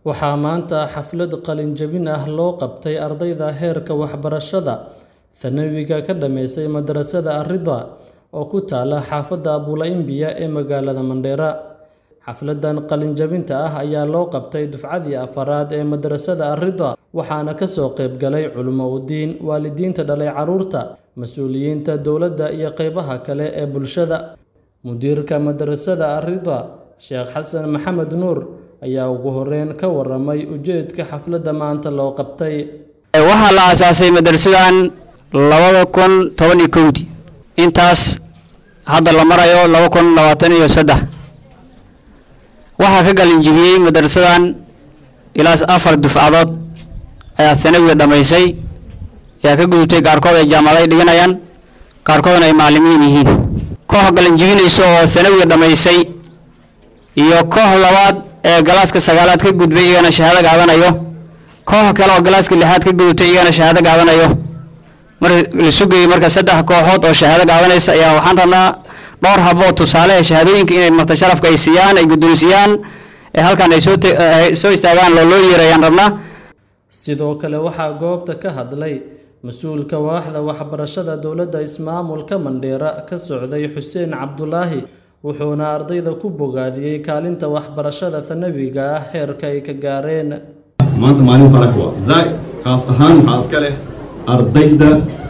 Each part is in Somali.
Waxaa maanta xaflad qalin-jabin ah loo qabtay ardayda heerka waxbarashada thanawiga ka dhammaysay madrasada Ar-Ridha oo ku taalla xaafadda Abuula-Imbiya ee magaalada Mandheera. Xafladdan qalin-jabinta ah ayaa loo qabtay dufcadii afraad ee madrasada Ar-Ridha waxaana ka soo qayb galay culimo u diin, waalidiinta dhalay carruurta, mas'uuliyiinta dowladda iyo qaybaha kale ee bulshada. Mudiirka madrasada Ar-Ridha, Sheekh Xasan Maxamed Nuur, ayaa ugu horreyn ka warramay ujeedka xafladda maanta loo qabtay. waxaa la aasaasay madrasadan labada kun toban iyo kowdii intaas hadda la marayo laba kun labaatan iyo saddex waxaa ka galinjibiyey madrasadan ilaa afar dufcadood ayaa thanawiga dhammaysay ayaa ka gudubtay qaarkood ay jaamacaday dhiganayaan qaarkoodna ay macallimiin yihiin koox galinjibinaysa oo thanawiga dhammaysay iyo koox labaad ee galaaska sagaalaad ka gudbay iyagana shahaado qaadanayo koox kale oo galaaska lixaad ka gudubtay iyagana shahaado qaadanayo mar la sugayay marka saddex kooxood oo shahaado qaadanaysa ayaa waxaan rabnaa dhowr habo oo tusaale ee shahaadooyinka inay marta sharafka ay siiyaan ay guddoonsiiyaan ee halkan ay soo te- ay soo istaagaan loo loo yeerayaan rabnaa Sidoo kale waxaa goobta ka hadlay mas-uulka waaxda waxbarashada dowladda ismaamulka Mandheera ka socday Xuseen Cabdulaahi wuxuuna ardayda ku bogaadiyey kaalinta waxbarashada thanawiga ah heerka ay ka gaareen. maanta maalin farax waa zaid khaas ahaan waxaa iska leh ardayda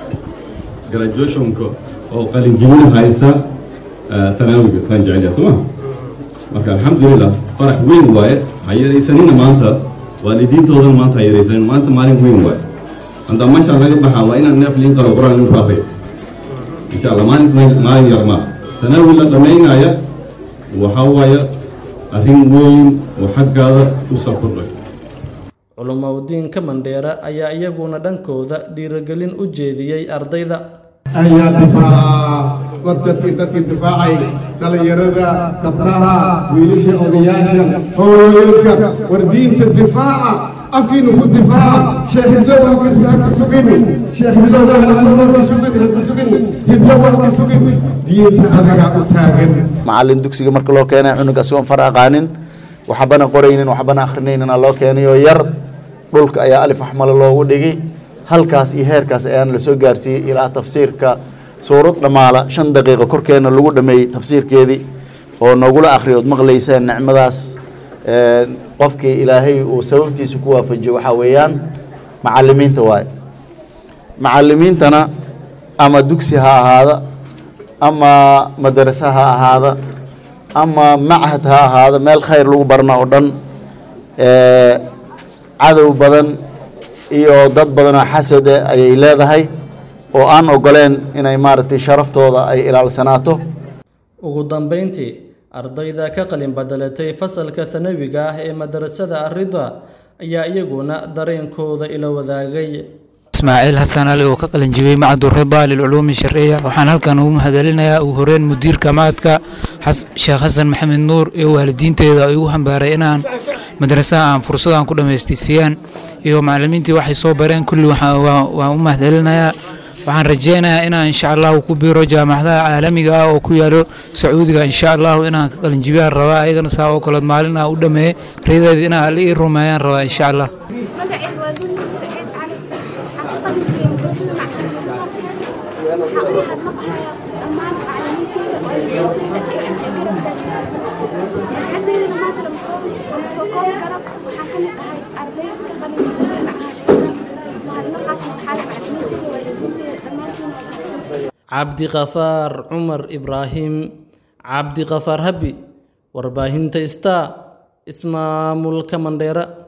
graduationka oo qalinjibin haysa eh, thanaawiga kaan jecel yahay soo ma marka alxamdulilah farax weyn waaye ha yaraysanina maanta waalidiintoodana maanta ha yaraysanin maanta maalin weyn waaye hadda meeshaan laga baxaa waa inaan neef liin qaro quraan lagu akhriyo insha allah maalin maalin yar ma thanaawi la dhammaynaya waxaa waaye arrin weyn oo xaggaada u soo kordhay Culumowdiinka Mandheera ayaa iyaguna dhankooda dhiirigelin u jeediyey ardayda. ayaa difaaca war dadkii dadkii difaacay dhallinyarada gabdhaha wiilasha odayaasha hooyooyinka war diinta difaaca afkiina ku difaaca sheekh hiblo waa ka ka sugin sheekh hiblo waa ka sugin ha ka sugin hiblo waa ka sugin diinta adagaa u taagan macallin dugsiga marka loo keenay cunug asigoon far aqaanin waxbana qoraynin waxbana akhrinayninaa loo keenay oo yar dhulka ayaa alif axmale loogu dhigay halkaas iyo heerkaas ayaana lasoo gaarsiiyey ilaa tafsiirka suurad dhammaala shan daqiiqo korkeena lagu dhameeyey tafsiirkeedii oo noogula akhriyo ood maqlayseen nicmadaas Een, qofkii ilaahay uu sababtiisa ku waafajiyo waxaa weeyaan macallimiinta waaye macallimiintana ama dugsi ha ahaada ama madarasa ha ahaada ama machad ha ahaada meel khayr lagu barna oo dhan ee, cadow badan iyo dad badan oo xasad eh ayay leedahay oo aan ogoleen inay maaragtay sharaftooda ay ilaalsanaato Ugu dambeyntii, ardayda ka qalin badalatay fasalka thanawiga ah ee madrasada Ar-Ridha ayaa iyaguna dareenkooda ila wadaagay. ismaaciil xasan ali oo ka qalin jibiyey macadu rida lilculuumi sharciya waxaan halkan ugu mahadcelinayaa ugu horeyn mudiirka macadka xas- sheekh xasan maxamed nuur iyo waalidiinteeda igu hambaaray inaan madrasaha aan fursadaan ku dhammaystay siiyaan iyo macallimiintii waxay soo bareen kulli waxaa- waa- waan u mahadcelinayaa waxaan rajeynayaa inaan insha allahu ku biiro jaamacadaha caalamiga ah oo ku yaalo sacuudiga insha allahu inaan ka qalin jibiyaan rabaa ayagana saa oo kaleod maalin aan u dhameeyey riyadeeda inaan alla ii rumeeyaan rabaa insha allah magacayga waa Zulmi Saciid Cali waxaan ka qalin jebiyey madrasada macalimiinta waxaan u mahadnaqayaa dhammaan macalimiinteyda waalidiinteyda iyo ardayda ardayda maanta lama soo lama soo koobi karo waxaan ka mid ahay ardayda ka qalin jebisay macahadka mahadnaqaasna waxaa leh macalimiinteyda waalidiinteyda dhammaantiin waa mahadsan Cabdi Qafaar Cumar Ibraahim Cabdi Qafaar Habi warbaahinta Star ismaamulka Mandheera